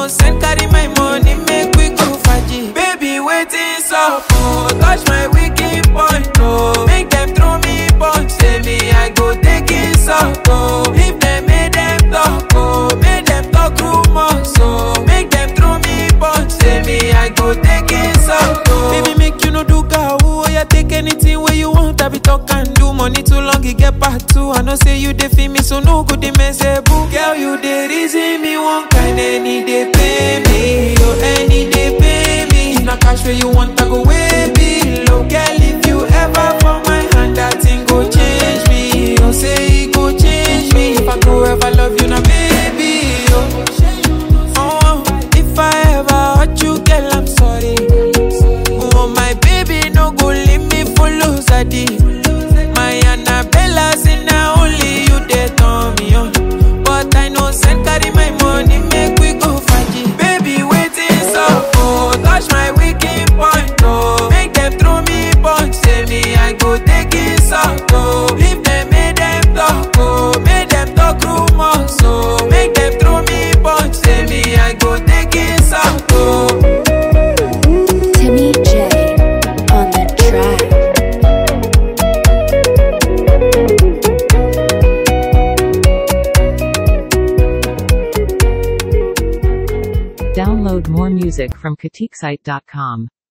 send carry my money, make we go faji. Baby, waiting so oh, touch my wicked point, oh. Make them throw me punch, say me I go take it so oh. If them make them talk, oh, make them talk rumors, so make them throw me punch, say me I go take it so oh. Baby, make you no do gawu, oh yeah, take anything where you want, I be talk and do. Money too long, it get part two. I know say you dey feel me, so no good, they mess boo. Girl, you dey reason me one kind, any day pay me, oh, any day pay me. If na cash where you want, I go way below. Girl, if you ever fall my hand, that thing go change me. Oh, say it go change me. If I go ever love you, now baby, oh. Oh, if I ever hurt you, girl, I'm sorry. Oh, my baby, no go leave me for lose My Annabella say now only you dey turn me on. But I know send carry my money, make we go faji. Baby, waiting so oh, touch my wicked point, oh. Make them throw me punch, say me I go take it so oh. If them make them talk, oh, make them talk rumors, so make them throw me punch, say me I go take it so oh. Timmy J on the track. Download more music from KatikSite.com.